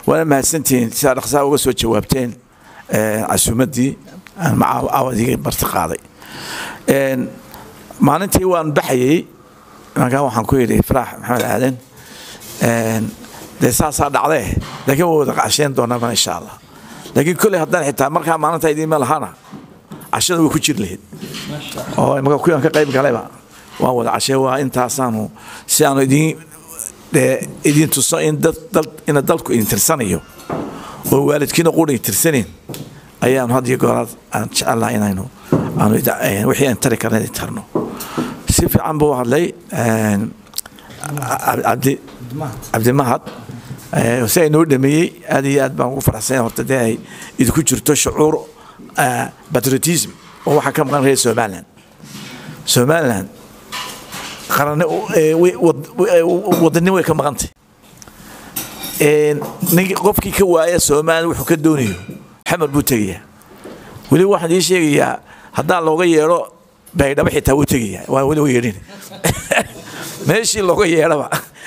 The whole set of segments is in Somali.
waana mahadsantihiin sidaa dhaqsaa uga soo jawaabteen casuumaddii aan macaawadii marti qaaday maalintii waan baxayey markaa waxaan ku yidhi faraax maxamed aadan dee saasaa dhacdee laakiin waa wada casheen doonaa insha allah laakiin kolley haddaan xitaa markaa maalinta idiinma lahana cashada way ku jiri lahayd oo imaka kuwaan ka qayb galayba waan wada cashee waa intaasaanu si aanu idiin idiin tuso in ina dalku idin tirsanayo oo waalidkiina qura tirsanayn ayaanu had iyo gooraad aan jecelaha inaynu aanu wixii aan tari karna idin tarno si fiican buu hadlay cabdi cabdimahad si ay noo dhameeyey aad iyo aad baan ugu faraxsan horta dee ay idinku jirto shucuur patriotism oo waxaa ka maqan reer somaliland somaliland qarane wadannimo way ka maqantay ninki qofkii ka waaya somaliland wuxuu ka doonayo xamar buu tegayaa weli waxaan ii sheegayaa haddaa looga yeedho baydhabo xitaa wuu tegayaa waa weli u yeedhin meeshii looga yeedhaba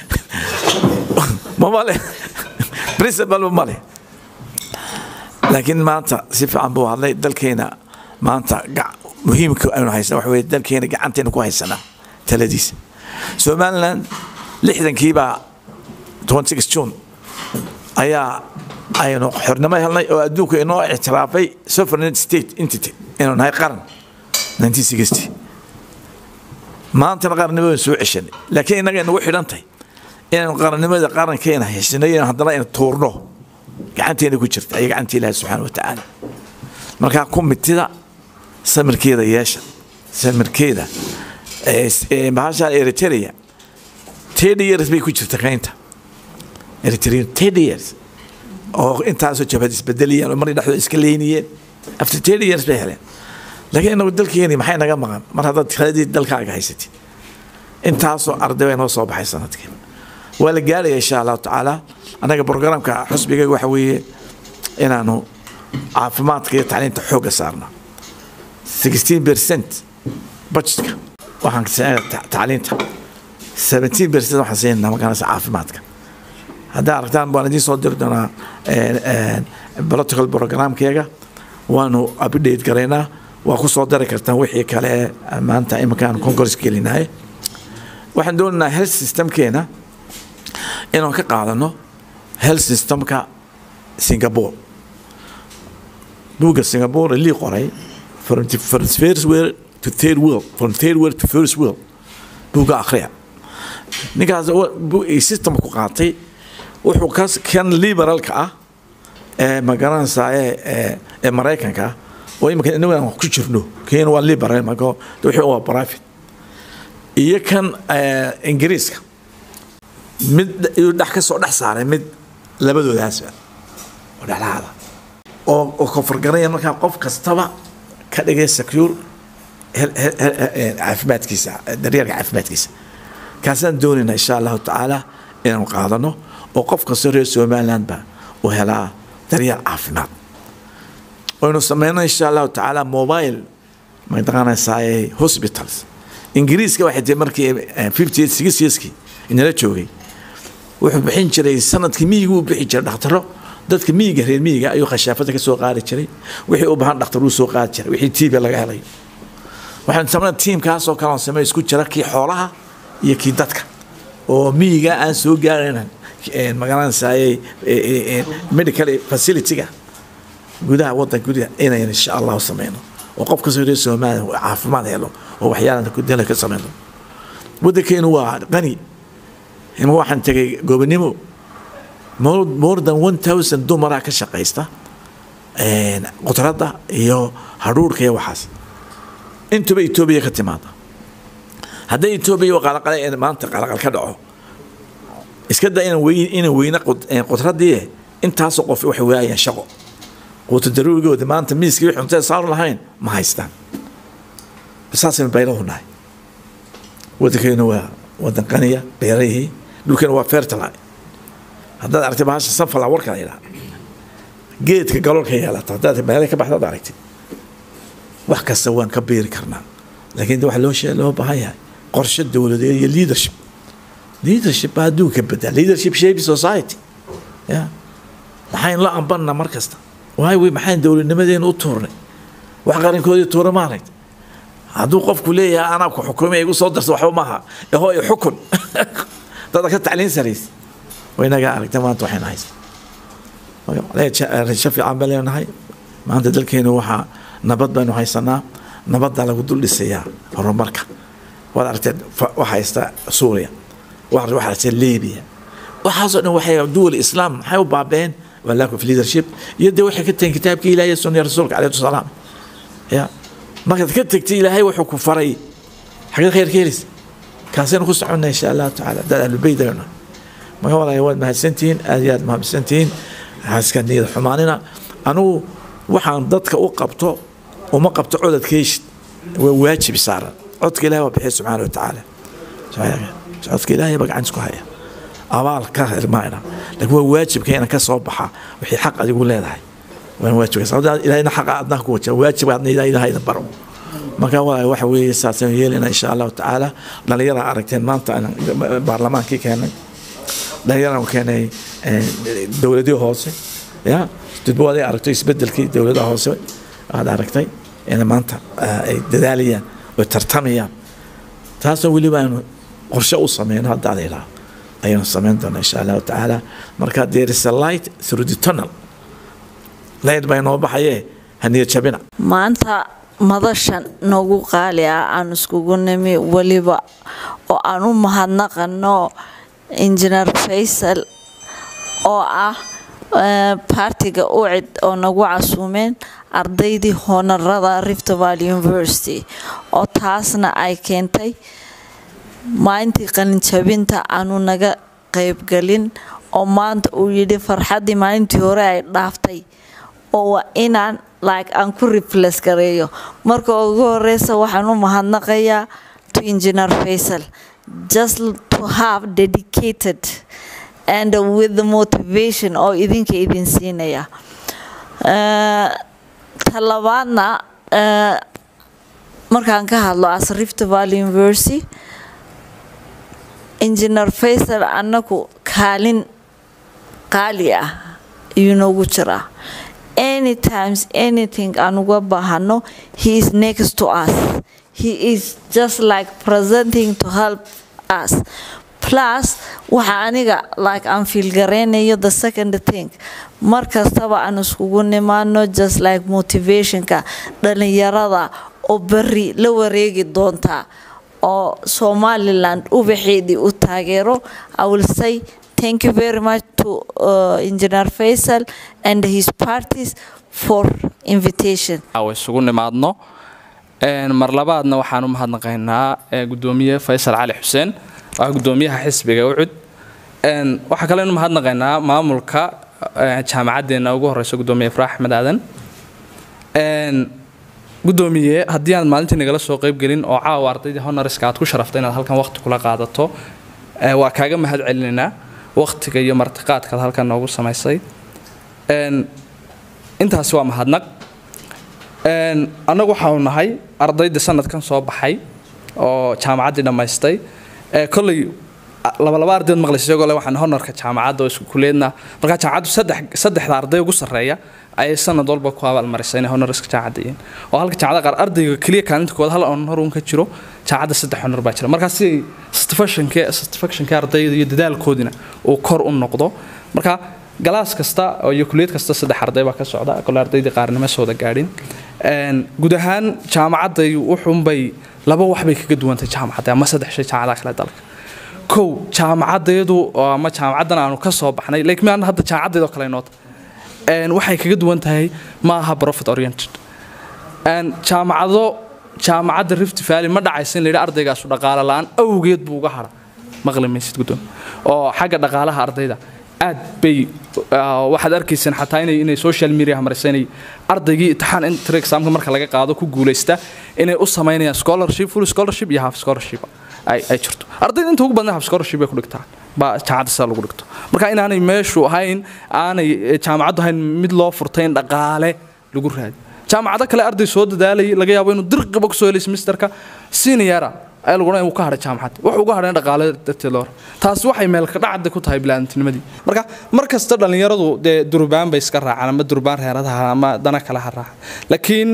mamale principal male laakiin maanta si fiican buu hadlay dalkeena maanta muhiimka aynu haysana waxa weye dalkeena gacanteena ku haysanaa taladiisa somaliland lixdankiibaa june ayaa aynu xornimo helnay oo adduunku inoo ictiraafay sovereign state entity inuu nahay qaran maantana qarannimada soo ceshanay laakiin innaga nagu xidhantahay inaynu qarannimada qarankeena heshanay haddana aynu tuurno gacanteena ku jirta iyo gacantii ilaahi subxaana wa tacaala markaa kumitida samirkeeda yeesha samirkeeda bahashaan eritrea ten years bay ku jirta kaynta eritrea ten years oo intaasoo jabhad isbedeliyeen oo maray dhexdooda iska leyniyeen after ten years bay heleen laakiin inagu dalkeeni maxay naga maqan mar haddaad kaladii dalkaaga haysatid intaasoo arday bay noo soo baxay sanadkii waa la gaaraya insha allahu tacaala annaga programka xusbigayga waxa weeye inaanu caafimaadka iyo tacliinta xoogga saarna sixteen percent budgetka waxaan siinaa tacliinta seventeen percent waxaan siinaa magaranaysa caafimaadka haddaa aragtaan waan idiin soo diri doonaa protocol programkeega waanu update garaynaa waa ku soo dari kartaan wixii kale maanta iminkaan congress gelinahay waxaan doonaynaa health systemkeena inaan ka qaadano health systemka singapore buugga singapore lii qoray from the first world to third world from third world to first world buugga akhriya ninkaas systemka ku qaatay wuxuu kas kan liberalka ah ee magaranaysaa ee ee maraykanka ah oo iminka inagu aan ku jirno kenya waa liberal marka wixii waa private iyo kan ingiriiska mid iyuu dhex ka soo dhex saaray mid labadoodaasba oo dhexdhexaada oo oo kofargaraya markaa qof kastaba ka dhigay secure caafimaadkiisa daryeelka caafimaadkiisa kaasaan doonayna insha allahu tacaala inaanu qaadano oo qof kastoo reer somalilandba uu helaa daryeel caafimaad waynu sameynay insha allahu tacaala mobile mataqaanaysaa hospitals ingiriiska waxay tahay markii fifty eight six yearskii inala joogay wuxuu bixin jiray sanadkii miyiga uu bixi jiray dhakhtaro dadka miyiga reer miyiga ayuu khashaafada ka soo qaadi jiray wixii u baahan dhakhtar uu soo qaadi jiray wixii tiiba laga helay waxaan sameynay tiimkaasoo kale on samey isku jira kii xoolaha iyo kii dadka oo miyiga aan soo gaaraynan magaranaysaayey medical facilityga gudaha wadanka gudaha inayn insha allahu sameyno oo qof kastoo reer soomaaliya caafimaad helo oo waxyaalan kudala ka sameyno wadankeenu waa qani ima waxaan tegay gobonimo more than one thousand dumaraa ka shaqaysta qudradda iyo hadhuurhka iyo waxaas intuba etoobiya ka timaada hadday etoobiya qalaqale maanta qalaqal ka dhaco iska da inaan weyn inaan weyna qudraddii intaasoo qof waxay waayaan shaqo quuta daruurigooda maanta miiskii wixii cuntada saaru lahayn ma haystaan saasaynu baylahu nahay wadankeenu waa wadan qaniya beerahii dhulkeena waa fertile haddaad aragtay bahasha sanfala warka la yidhaha geedka galoolka yeelata haddaad meelay ka baxdaad aragtid wax kasta waan ka beeri karnaa laakiin waxa loo shee loo baahan yahay qorshe dowladeed iyo leadership leadership baa adduunka bedel leadership shape society ya maxayn la ambanna mar kasta waay wey maxayn dowladnimadeena u tuurnay wax qarankoodii tuura maaragt hadduu qofku leeyahay anaa ku xukumay igu soo darsa waxba maaha eho i xukun dada ka tacliin saraysa waynagaa aragta maanta waxayna haysa rajo fiican baan leenahay maanta dalkeena waxaa nabad baynu haysanaa nabaddaa lagu dul dhisayaa horumarka waad aragteen waxa haysta suuriya waxa haysta libiya waxaasoo dhan waxay duwal islaam maxay u baabeen waa lack of leadership iyo dee waxay ka tageen kitaabkii ilaahay iyo sunnii rasuulka calayhi salaam ya markaad ka tegtay ilaahay wuxuu ku faray xagee khayr ka helaysa kaasaynu ku soconnaa insha allahu tacaala dad ahlulbeyt aynu marka walaaya waad mahadsantihiin aad iyo aad mahadsantihiin haska niyad xumaanina anugu waxaan dadka u qabto uma qabto codadkeeshid waa waajib saaran codka ilahay waa bixiya subxaana wa tacaala codka ilaahay baa gacantis ku haya abaal ka irmaayna laakiin waa waajibka inaan ka soo baxa wixii xaq adigu leedahay waan waajibka sababta ilaahayna xaqa adna ku wajaa waajib aadna ilaahay idin baro marka waa waxa weeye saasaan yeelina insha allahu tacaala dhalinyara aragteen maanta baarlamaankii keenay dhalinyaraan keenay dowladii hoose ya dudbo aday aragto isbedelkii dowladaha hoose aad aragtay in maanta ay dadaalayaan oo tartamayaan taasoo weliba aynu qorshe u sameyno hadda ada ilaa ayaynu samayn doonaa insha allahu tacaala marka there is a light through the tunnel light baa inoo baxayee haniya jabina maanta madashan noogu qaali ah aan iskugu nimi weliba oo aan u mahadnaqano injineer faysal oo ah baartiga ucid oo nagu casuumeen ardaydii hoonarada rift valley university oo taasna ay keentay maalintii qalinjabinta aanu naga qaybgelin oo maanta uu yidhi farxaddii maalintii hore ay dhaaftay oo waa inaan like aan ku refles gareeyo marka ugu horeysa waxaan u mahadnaqayaa to engineer faysal just to have dedicated and with the motivation oo idinka idin siinaya talabaadna markaan ka hadlo as rift valley university engineer faysal annagu kaalin qaali ah ayuu noogu jiraa anytimes anything aan uga baahano he is next to us he is just like presenting to help us plus waxa aniga like aan fiilgareynayo the second thing mar kastaba aan iskugu nimaano just like motivationka dhalinyarada oo beri la wareegi doontaa oo somaliland ubaxeedii u taageero i will say thank you very much to uh, engineer faisal and his parties for invitation isugu nimaadno mar labaadna waxaan u mahadnaqaynaa gudoomiye faysal cali xuseen waa gudoomiyaha xisbiga ucud waxaa kale inu mahadnaqaynaa maamulka jaamacaddeena ugu horeysa gudoomiye ifraa axmed aadan gudoomiye haddii aad maalintii nagala soo qeybgelin oo caawa ardaydii honoriska aad ku sharaftay inaad halkan waqti kula qaadato waa kaaga mahad celinaynaa waqtiga iyo martiqaadkaad halkan noogu samaysay intaasi waa mahadnaq annagu waxaanu nahay ardaydii sanadkan soo baxay oo jaamacaddii dhammaystay kolley labalaba ardayd maqlaysa isagoo le waxaan honorka jaamacadda oo isku kuleedna markaa jaamacaddu saddex saddexda arday ugu sarreeya ayay sanad walba ku abaalmarisay inay honoriska jaamacadda yihiin oo halka jaamacadda qaar ardayga keliya kaalinta koowaad hal honor uun ka jiro jaamacadda saddex honor baa jira markaa si satisfactionke satisfactionke ardayda iyo dadaalkoodina uu kor u noqdo marka galaas kasta iyo kuliyad kasta saddex arday baa ka socda kole ardaydii qaarnimo sooda gaadhin guud ahaan jaamacadday wuxuunbay laba wax bay kaga duwantay jaamacadda ama saddex shay jaamacadaha kale dalka kow jaamacadeedu ama jaamacaddan aanu ka soo baxnay like miaan hadda jaamacadeedoo kale noota waxay kaga duwan tahay ma aha profit oriented jaamacado jaamacadda rift valley ma dhacaysa in la yidhi ardaygaasu dhaqaale la-aan awgeed buu uga hara maqli maysid guddoon oo xagga dhaqaalaha ardayda aad bay waxaad arkayseen xataa inay inay social media maraysa inay ardaygii imtixaan inter examka marka laga qaado ku guulaysta inay u samaynayaan scholarship full scholarship iyo half scholarship ay ay jirto ardayda inta ugu badan half scholarship bay ku dhigtaan baa jaamacadda sida lagu dhigto marka inaanay meeshu ahayn aanay jaamacaddu ahayn mid loo furtay in dhaqaale lagu raadi jaamacado kale arday soo dadaalayay laga yaabo inuu dirqiba kusoo helay semesterka seniora ayaa lagu odhanaya wuu ka hadhay jaamacadda wuxuu uga hadhayna dhaqaale darteed loo taasi waxay meelka dhacda ku tahay bilaadantinimadi marka mar kasta dhallinyaradu dee durbaan bay iska raacaan ama durbaan reeradaha ama dana kale ha raacaan laakiin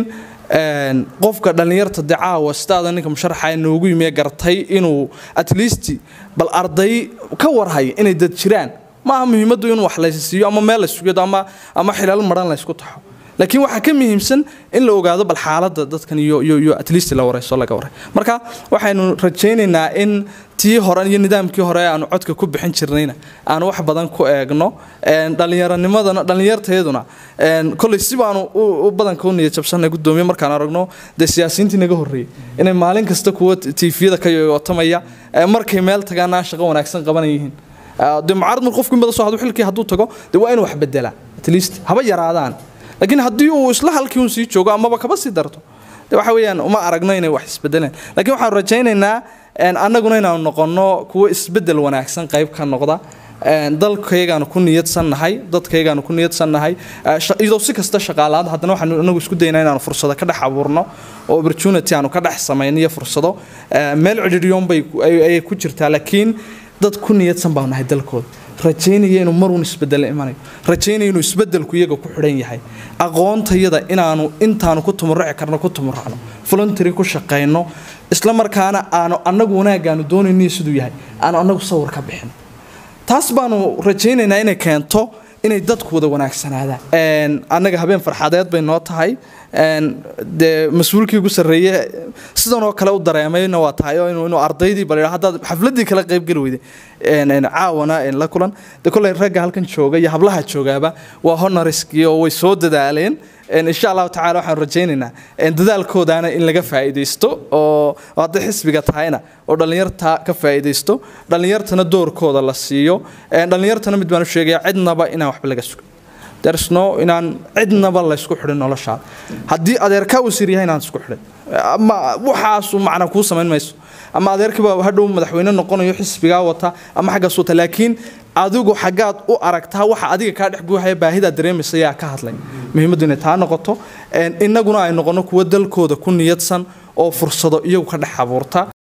qofka dhallinyarta dee caawa sidaada ninka musharaxa noogu yimiye gartay inuu at least bal arday ka warhaya inay dad jiraan maaha muhiimaddu in wax laysiiyo ama meel laysugado ama ama xilaal maran laysku taxo laakiin waxaa ka muhiimsan in la ogaado bal xaaladda dadkan iyo iyo iyo at least la warayso laga waray marka waxaynu rajaynaynaa in tii hore iyo nidaamkii hore aanu codka ku bixin jirnayna aanu wax badan ku eegno dhallinyaranimadana dhallinyarteeduna kolley si baanu u badanka u niyad jabsanay gudoomiye markaan aragno dee siyaasiyiintii naga horreeyey inay maalin kasta kuwa tiifiyada ka yoyotamaya markay meel tagaana shaqo wanaagsan qabanan yihiin dee mucaarad mar qofku in badan soo hadu xilkii hadduu tago dee waa inuu wax bedelaa at least haba yaraadaan laakiin haddii uu isla halkii uun sii joogo amaba kaba sii darto de waxa weeyaan uma aragno inay wax isbedeleen laakiin waxaanu rajaynaynaa annaguna inaanu noqonno kuwo isbedel wanaagsan qayb ka noqda dalkaygaanu ku niyadsannahay dadkaygaanu ku niyadsannahay iyadoo si kasta shaqaalaad haddana waxaanu inagu isku daynaa inaanu fursado ka dhex abuurno oo opportunity aanu ka dhex samayno iyo fursado meel cidhidhiyoon bay ayay ku jirtaa laakiin dad ku niyadsan baanu nahay dalkooda rajaynaya inuu maruun isbedel imanayo rajaynaya inuu isbedelku iyaga ku xidhan yahay aqoontayada inaanu intaanu ku tumuruci karno ku tumuracno voluntary ku shaqayno isla markaana aanu annagu wanaagaanu doonayniyo siduu yahay aanu annagu sawir ka bixin taas baanu rajaynaynaa inay keento inay dadku wada wanaagsanaadaan annaga habeen farxadeed bay noo tahay dee mas-uulkii ugu sarreeye sidan oo kale u dareemayna waa tahay oo inuu ardaydii bal haddaad xafladii kala qaybgeli weyday caawana la kulan de kolley ragga halkan jooga iyo hablaha joogaaba waa honoriskii oo way soo dadaaleen insha allahu tacala waxaanu rajaynaynaa dadaalkoodaana in laga faa'iidaysto oo hadday xisbiga tahayna oo dhallinyarta ka faa'iidaysto dhallinyartana doorkooda la siiyo dhallinyartana mid baan u sheegaya cidnaba inaan waxba laga sugo dersno inaan cidnaba laysku xidhin noloshaada haddii adeerkaa uu sir yahay inaan isku xidhin ama waxaasu macna kuu samayn mayso ama adeerkiiba hadhow madaxweyne noqonayo xisbigaa wata ama xaggaas wata laakiin adigu xaggaad u aragtaa waxa adiga kaa dhex buuxaya baahidaa dareemaysa yaa ka hadlay muhiimaddu inay taa noqoto innaguna ay noqono kuwo dalkooda ku niyadsan oo fursado iyagu ka dhex abuurta